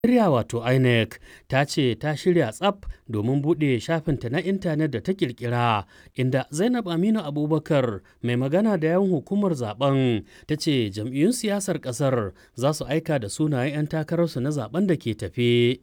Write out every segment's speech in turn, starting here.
Najeriya wato INEC ta ce ta shirya tsaf domin buɗe shafinta na intanet da ta ƙirƙira inda Zainab Aminu Abubakar mai magana da yawan hukumar zaben ta ce jam'iyyun siyasar ƙasar za su aika da sunayen 'yan takararsu na zaben da ke tafe.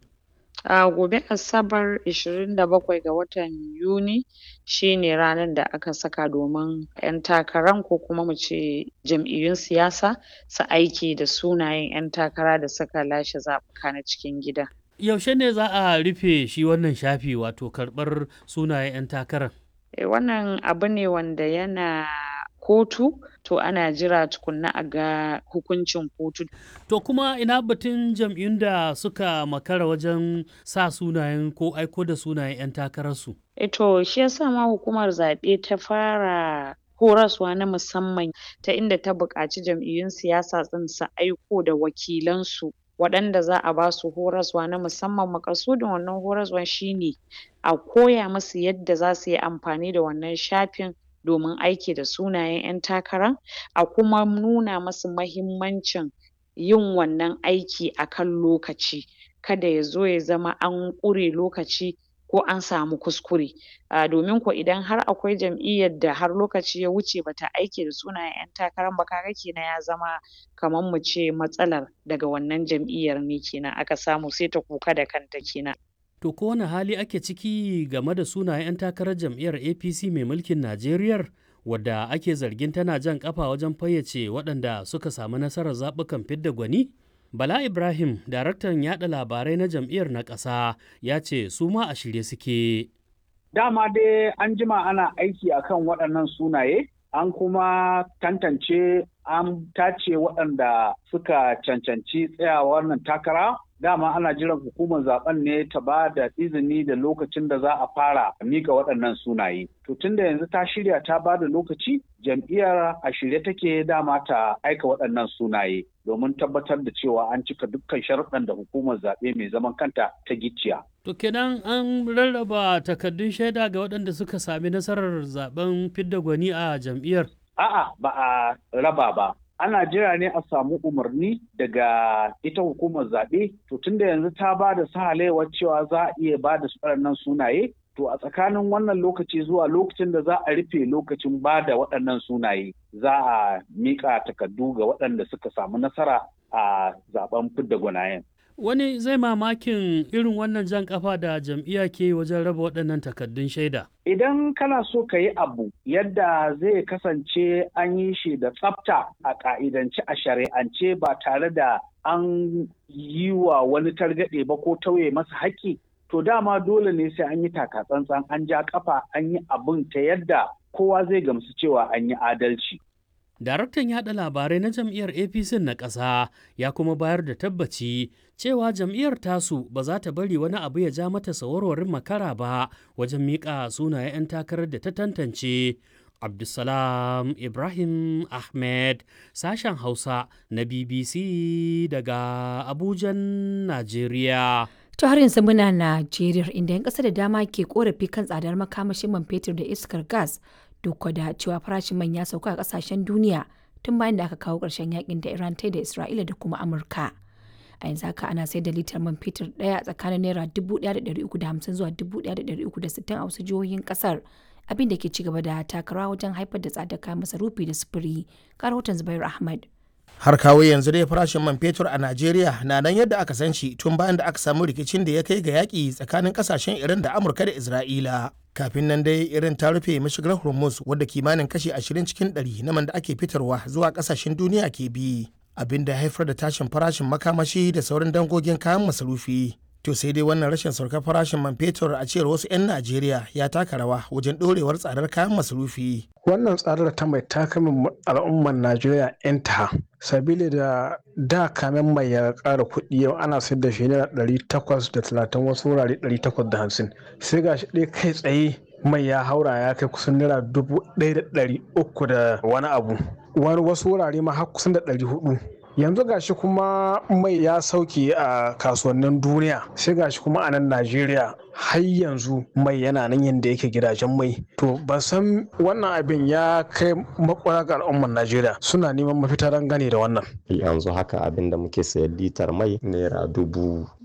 A gobe Asabar 27 ga watan Yuni shi ne ranar da aka saka domin 'yan takaran ko kuma mu ce jam'iyyun siyasa su aike da sunayen 'yan takara da suka lashe zaɓuka na cikin gida. Yaushe ne za a rufe shi wannan shafi wato karɓar sunayen 'yan takarar? Eh, wannan abu ne wanda yana kotu to ana jira tukunna a ga hukuncin kotu. To kuma ina batun jam'iyyun da suka makara wajen sa sunayen ko aiko da sunayen 'yan takararsu? Eh to shi yasa ma hukumar zaɓe ta fara horaswa na musamman ta inda ta buƙaci jam'iyyun siyasa ɗin su aiko da wakilansu waɗanda za a ba su horaswa na musamman maƙasudin wannan horaswan shi ne a koya musu yadda za su yi amfani da wannan shafin domin aiki da sunayen 'yan takara a kuma nuna musu mahimmancin yin wannan aiki a kan lokaci kada ya zo ya zama an ƙure lokaci ko an samu kuskure um domin ko idan har akwai jam'iyyar da har lokaci ya wuce ba ta aike da sunayen 'yan takaran ba ka ga kenan ya zama kaman mu ce matsalar daga wannan jam'iyyar ne kenan aka samu sai ta kuka da kanta kenan. To ko wane hali ake ciki game da sunayen 'yan takarar jam'iyyar APC mai mulkin Najeriyar wadda ake zargin tana jan kafa wajen fayyace waɗanda suka samu nasarar zaɓukan fidda gwani? Bala Ibrahim, daraktan yaɗa labarai na jam'iyyar na ƙasa, ya ce su ma a shirye suke. Dama dai an jima ana aiki akan waɗannan sunaye, an kuma tantance an tace waɗanda suka cancanci tsayawar nan takara dama ana jiran hukumar zaben ne ta ba da izini da lokacin da za a fara mika waɗannan sunaye. To tunda yanzu ta shirya ta ba da lokaci jam'iyyar a shirye take dama ta aika waɗannan sunaye domin tabbatar da cewa an cika dukkan sharuɗan da hukumar zaɓe mai zaman kanta ta gicciya. To kenan an rarraba takardun shaida ga waɗanda suka sami nasarar zaben fidda gwani a jam'iyyar. A'a ba a raba ba. ana jira ne a samu umarni daga ita hukumar zaɓe to tunda yanzu ta ba da sahalewar cewa za a iya ba da waɗannan sunaye to a tsakanin wannan lokaci zuwa lokacin da za a rufe lokacin ba da waɗannan sunaye za a miƙa takardu ga waɗanda suka samu nasara a zaben fidda gwanayen. Wani zai mamakin irin wannan jan kafa da jam'iyya ke wajen raba waɗannan takardun shaida. Idan kana so ka yi abu yadda zai kasance an yi shi da tsafta a ƙa'idance a shari'ance ba tare da an yi wa wani targaɗe ba ko tauye masa haƙƙi, to dama dole ne sai an yi takatsantsan an ja kafa an yi abin ta yadda kowa zai gamsu cewa an yi adalci. Daraktan yaɗa labarai na jam'iyyar APC na ƙasa ya kuma bayar da tabbaci cewa jam'iyyar tasu ba za ta bari wani abu ya ja mata sawarwarin makara ba wajen miƙa sunayen 'yan takarar da ta tantance. Abdulsalam Ibrahim Ahmed sashen Hausa na BBC daga Abujan, Najeriya. To har yanzu muna Najeriya inda 'yan ƙasa da dama ke korafi kan tsadar makamashin man fetur da iskar gas duk da cewa farashin man ya sauka a kasashen duniya tun bayan da aka kawo ƙarshen yakin da Iran ta da Isra'ila da kuma Amurka. A yanzu haka ana sai da litar man fetur ɗaya tsakanin naira 1,350 zuwa 1,360 a wasu jihohin ƙasar abin da ke ci gaba da takarawa wajen haifar da tsadar kayan masarufi da sufuri. Rahoton Zubair Ahmad. har kawo yanzu dai farashin man fetur a Najeriya na nan yadda aka san shi tun bayan da aka samu rikicin da ya kai ga yaƙi tsakanin ƙasashen Iran da Amurka da Isra'ila. Kafin nan dai irin ta rufe mashigar Hormuz wadda kimanin kashi 20 cikin 100 na man da ake fitarwa zuwa ƙasashen duniya ke bi. Abin da haifar da tashin farashin makamashi da sauran dangogin kayan masarufi. To sai dai wannan rashin saukar farashin man fetur a cewar wasu 'yan Najeriya ya taka rawa wajen ɗorewar tsadar kayan masarufi. Wannan tsadar ta mai takamin al'ummar Najeriya 'yan ta sabili da da kamen mai ya ƙara kuɗi yau ana sayar da shi naira ɗari takwas da talatin wasu wurare ɗari takwas da hamsin sai ga shi ɗaya kai tsaye mai ya haura ya kai kusan naira dubu ɗaya da ɗari uku da wani abu wani wasu wurare ma har kusan da ɗari hudu yanzu gashi kuma mai ya sauke a kasuwannin duniya sai gashi kuma a nan najeriya har yanzu mai yana nan yadda yake gidajen mai to ban san wannan abin ya kai makwara ga al'ummar najeriya suna neman mafita don gane da wannan yanzu haka abin da muke sayar litar mai naira dubu